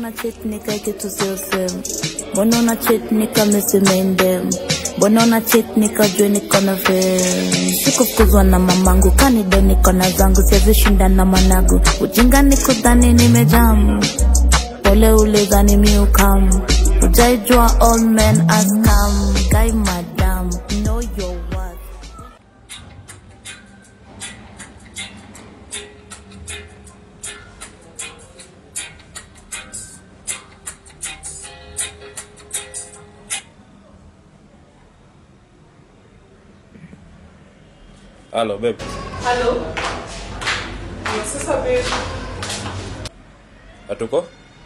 una cheat nika kitu sio same mbona una cheat nika misimendem mbona una cheat nikajue niko na fame sikufukuzwa na mamangu kanide niko na zangu siwezi shinda na mwanagu ujinga nikudhani nimejamu pole ulidhani miukamu ujaijua all men as come guy madam know your worth Halo babe. Halo. Sasa babe, Hatuko?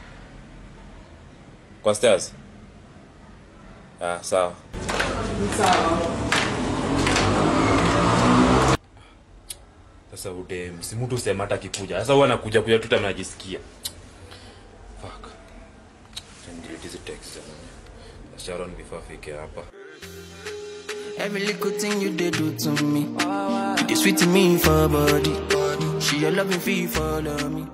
Kwa stairs? Ah, sawa. sawa. Sasa ude msimutu sema hata kikuja. Sasa huwa anakuja kuja tu tena najisikia. Fuck. Then delete hizi text. Sharon before afike hapa. Every little thing you did do to me. You did sweet to me for body. She your loving fee follow me.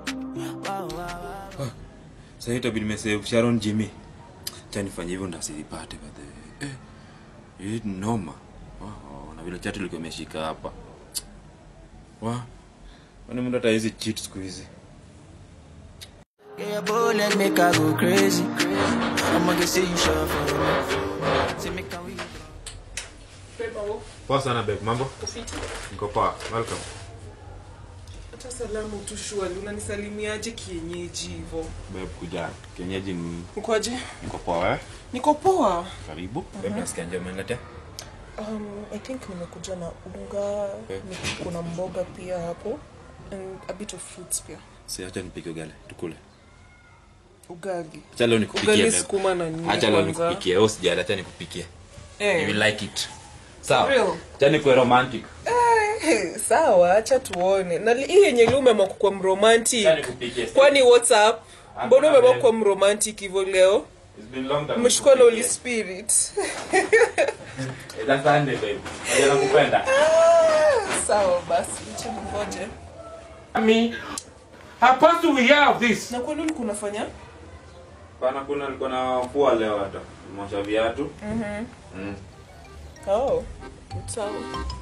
Sasa itabidi nimesave Sharon Jimmy. Acha nifanye hivyo ndasipate by the way. Eh. Hii ni noma. Oh, na vile chati liko imeshika hapa. Wa. Kwani mtu hata hizi cheat siku hizi. Yeah, your bullet make I go crazy. I'ma get say you sure for me. Say make I we. Babe, au Poa sana babe, mambo? ufiti. Niko poa. Welcome. Hata salamu tu shwali, unanisalimiaje kienyeji hivyo? Babe kuja. Kienyeji ni Ukoje? niko poa wewe. Niko poa. Karibu. Babe nasikia njoo umeniletea. Um, I think nimekuja na unga, Eh. ni- kuna mboga pia hapo and a bit of fruits pia. Si acha nipike ugali tukule. Ugali. Acha leo nikupikie. Ugali babe. sukuma na nini Acha leo kwanza? nikupikie. Wewe usijali, acha nikupikie. You Eh. will like it. Sawa. Real? Acha nikuwe romantic. Eh, sawa, acha tuone. Na li- hii yenye leo umeamua kuwa mromantic. Acha nikupikie. Kwani WhatsApp? Mbona Hakuna umeamua babe. kuwa mromantic hivyo leo? It's been long time. Umeshukua na Holy nikupikie. Spirit. It's a Sunday babe. Acha nakupenda. Sawa basi, acha ningoje. me. How do we hear of this? Na kwa nini kunafanya? Bana kuna nilikuwa na fua leo hata. Mosha viatu. Mm. Oh, sawa.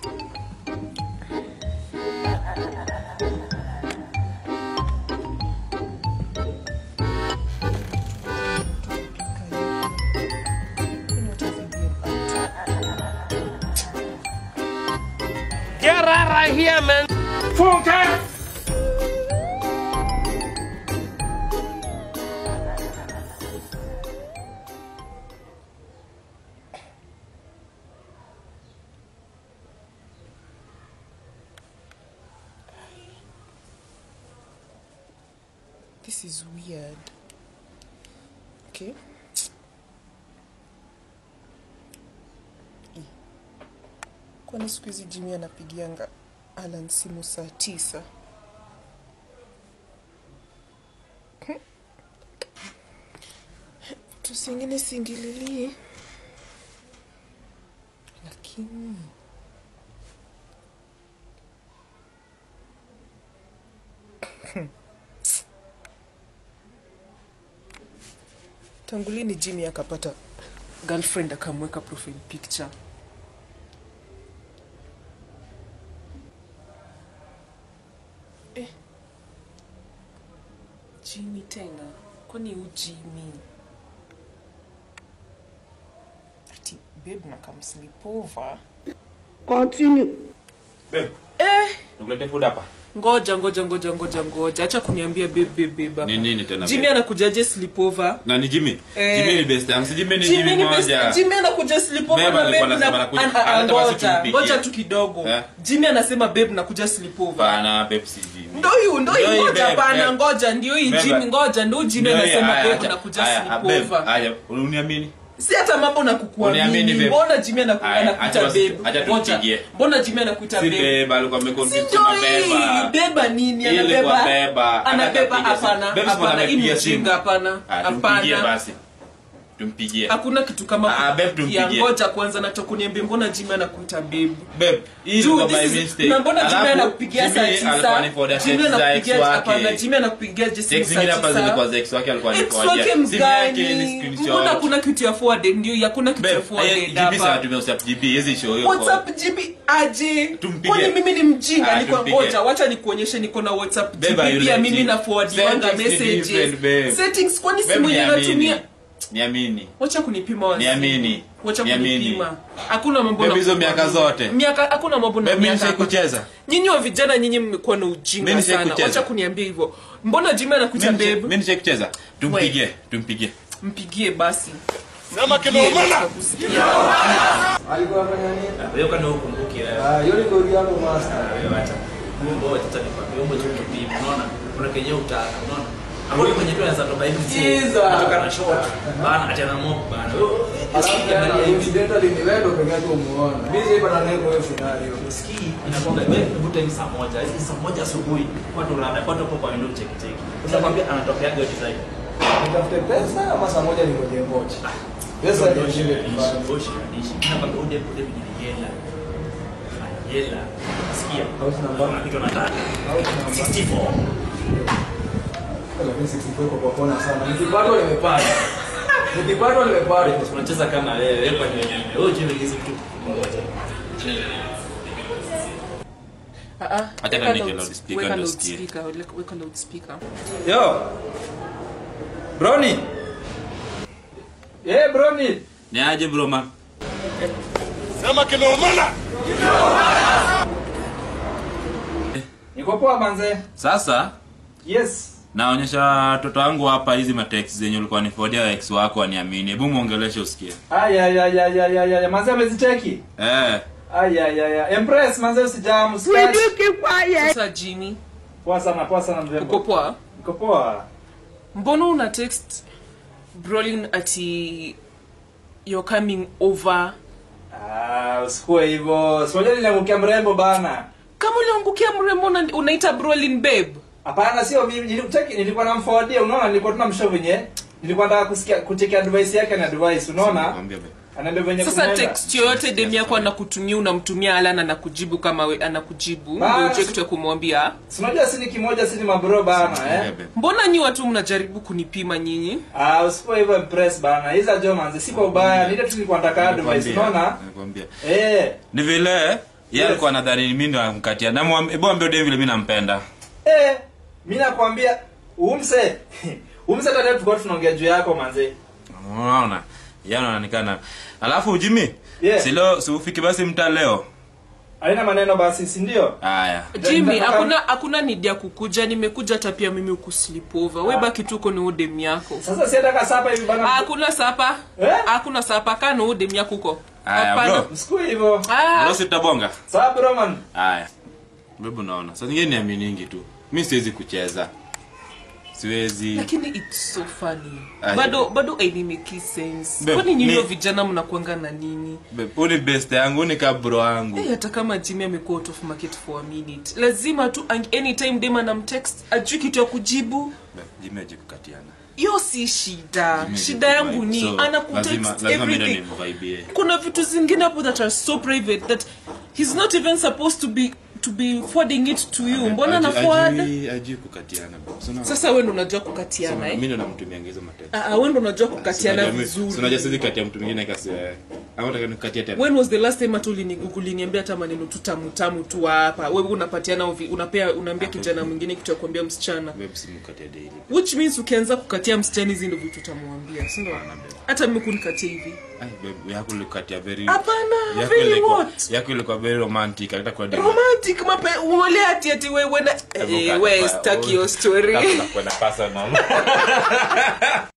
Get out right here, man. Funke! This is weird. Okay. Eh. Kwani siku hizi Jimmy anapigianga Alan simu saa tisa? Hmm. Tusingine singililie, lakini tangu lini Jimmy akapata girlfriend akamweka profile picture? Eh. Jimmy tena, kwani u Jimmy? Ati babe na come sleep over. Babe, Eh, nikulete food hapa. ngoja ngoja ngoja ngoja ngoja, acha kuniambia babe babe babe. hapa. Ni nini tena? Jimmy babe? anakujaje sleepover? Na ni Jimmy. Eh. Jimmy ni best yangu. Si Jimmy ni Jimmy Jimmy ni moja. best- Jimmy anakuja sleepover Babe na alikuwa babe anasema na- anakuja- an- an- anataka basi ngoja, tumpigie. ngoja tu kidogo. Eh. Jimmy anasema babe nakuja sleepover. Bana babe si Jimmy. Ndo hiyo ndo hiyo Ndio hii, ngoja babe, bana babe. ngoja ndio hii Babe. Jimmy ngoja ndo Jimmy Ndio hii, anasema haya, babe acha- nakuja haya, babe, sleepover. Haya, uniamini? Si hata mambo na Uniamini, kukuamini. babe. Mbona Jimmy anaku- Aya, anakuita acha basi- babe? acha Ngoja. tumpigie. Mbona Jimmy anakuita Si babe? beba alikuwa Si ameconfuse ndo na hii beba. beba nini Ile ilikuwa anabeba? beba. Anabeba Anapiga simu. hapana. Babe, si Hapana, hii ni anapigia simu. ujinga hapana. Ah, tumpigie Hapana. basi. tumpigie hakuna kitu kama Ah, babe, kupigia. tumpigie. ngoja kwanza natokuniambia mbona jimi anakuita babe Babe, hii Dude, ilikuwa this by is- mistake. na mbona Jimmy Alafu, anakupigia saa Jimmy tisa? alikuwa aniforward Jimmy text za ex anakupigia- wake. hapana, Jimmy anakupigia just Text saa zingine hapa tisa. zilikuwa za ex wake alikuwa Ex aniforwardia. wake Simu yake ni mgani screenshot. mbona kuna kitu ya forwarded ndio hakuna kitu ya Babe, forwarded eh, GB sana hapa tumia WhatsApp GB, hizi show hiyo whatsapp gb aje Tumpige. kwani mimi ni mjinga Ah, niko tumpige. ngoja wacha nikuonyeshe niko na whatsapp Babe, gb are you pia like mimi it? na forwardiwanga Settings ni messages different, babe. settings kwani Babe, simu yenye niamini. natumia Niamini. wacha kunipima wazi. Niamini. wacha Niamini. kunipima hakuna mambo Babe, na hizo miaka zote. miaka hakuna mambo na Babe, mimi miaka nishai kucheza. nyinyi wa vijana nyinyi mmekuwa na Mimi ujinga nishai sana kucheza. wacha kuniambia hivyo mbona jimi anakuita Mimi nisha- babe mimi nishai kucheza. Tumpigie, tumpigie. mpigie basi Sema kinaumana. alikuwa afanya nini? Wewe kwani ukumbuki wewe? Ah, hiyo ni goli yangu master. Wewe acha. Mungu wewe tata nikwambia wewe tu kipimo unaona? Kuna kenye utaka unaona? Hapo kwenye tu anaweza toka hivi tu. Jesus. Kutoka na short. Bana acha na mob bana. Wewe Alafu usikiangalia tena hivi. incidentally ni wewe ndo pekee yako umuona. Mimi sipata neno hiyo scenario. Sikii inakwambia wewe vuta hivi saa moja. Hivi saa moja asubuhi. Watu rada watu hapo kwa window check check. Utakwambia anatokea hiyo design. Nitafute pesa ama saa moja ni ngoje ngoje. Pesa ndio shida kufanya. Boshi kadishi. Nakwambia ude ude vijijela. Yela. Sikia. House number. Kuna kitu nataka. House number. 64. Lakini 64 iko kwa kona sana. Nikipatwa nimepata. Nikipatwa nimepata. unacheza kama wewe wewe kwa nini wewe jiwe hizi tu ngoja Ah, ah. Acha Weka niweke loud- loudspeaker weka ndio loudspeaker, weka- weka loudspeaker. Yo. Brownie. Eh, Brownie. Ni aje bro man? Sema kinaumana. Niko poa manze. Sasa Yes. naonyesha watoto wangu hapa hizi matext zenye ulikuwa nifordia ex wako waniamini. Hebu muongeleshe usikie. Aya ya ya ya ya ya. Manze amezicheki. Eh. Aya ya ya. Empress manze usijamu. usikache. Sasa Jimmy, Poa sana, poa sana uko mrembo. poa Niko poa. mbona una text brolin ati you're coming over Ah, usikue hivyo. Simoja niliangukia mrembo bana. kama uliangukia mrembo una- unaita brolin babe Hapana, sio mimi. Nilikucheki, nilikuwa namforwardia, unaona, nilikuwa tuna mshow venye. Nilikuwa nataka kusikia kucheki advice yake na advice, unaona? Nakwambia babe. Anaambia venye sasa kunaenda. text yoyote dem yako anakutumia unamtumia alan anakujibu kama we, anakujibu Bas. ndio ujue kitu ya kumwambia Si unajua si ni kimoja, si ni mabro bana, Nakwambia eh? babe. mbona nyi watu mnajaribu kunipima nyinyi Ah, usipoe hivyo impress bana. Hizo jo manzi, si kwa ubaya. Nile tu nilikuwa nataka advice, Nakwambia, unaona? nakwambia. Eh. Ni vile yeye alikuwa anadhani mimi ndo namkatia. Na mwambie hebu ambie dem vile mimi nampenda. Eh, mimi nakwambia umse. umse tata tulikuwa tunaongea juu yako manzi. Unaona? Yeye anaonekana. Alafu Jimmy, Yeah. si leo si ufiki basi mtaa leo. Haina maneno basi, si ndio? Haya. jimmy Nataka- hakuna hakuna nidi ya kukuja nimekuja hata pia mimi ukuslipova we baki tuko ni udem yako Sasa si hata sapa hivi bana. hakuna sapa Eh? hakuna sapa kaa na udem yako huko Aya, Hapana. bro. Usikue hivyo. Ah, Leo sitabonga. Sawa bro man. Haya. Bebu naona. Sasa nyingine niaminingi tu. Mimi siwezi kucheza. Siwezi. lakini it's so funny Aje. bado bado ainimeki sense Babe, kwani nyinyi ni- vijana mnakwanga na nini Babe, huyu ni best yangu, huyu ni kabro wangu. Eh, hata kama jimmy amekuwa out of market for a minute lazima tu ang- anytime dem anamtext ajui kitu ya kujibu Babe, Jimmy haji kukatiana. hiyo si shida Jimmy shida haji yangu kuvibe. ni So, lazima- anakutext lazima mimi ndo everything nimvibie. kuna vitu zingine hapo that are so private that he's not even supposed to be to be forwarding it to you mbona Haji- na forward haji- haji kukatiana. babe. So, na- sasa wewe ndo unajua so, kukatiana mimi eh ndo namtumianga hizo matext. ah ah, wewe ndo unajua kukatiana Unajua mimi- si unajua vizuri siwezi katia mtu mwingine kasi wewe. Ama nataka nikukatie tena. when was the last time hata ulini- uliniambia hata maneno tu tamu tamu tu hapa wewe unapatiana uvi- unapea unaambia kijana mwingine kitu ya kuambia msichana Babe, simkatie daily. which means ukianza kukatia msichana hizi ndo vitu utamwambia si ndio hata mimi kunikatia hivi Ai, babe, yako ilikukatia very Hapana, Yako very ilikuwa- what? Yako ilikuwa very romantic. Hata kwa demu. romantic mape uole ati ati wewe na Hebu eh, kaa- we kaa- stuck your story Kaa tunakwenda personal.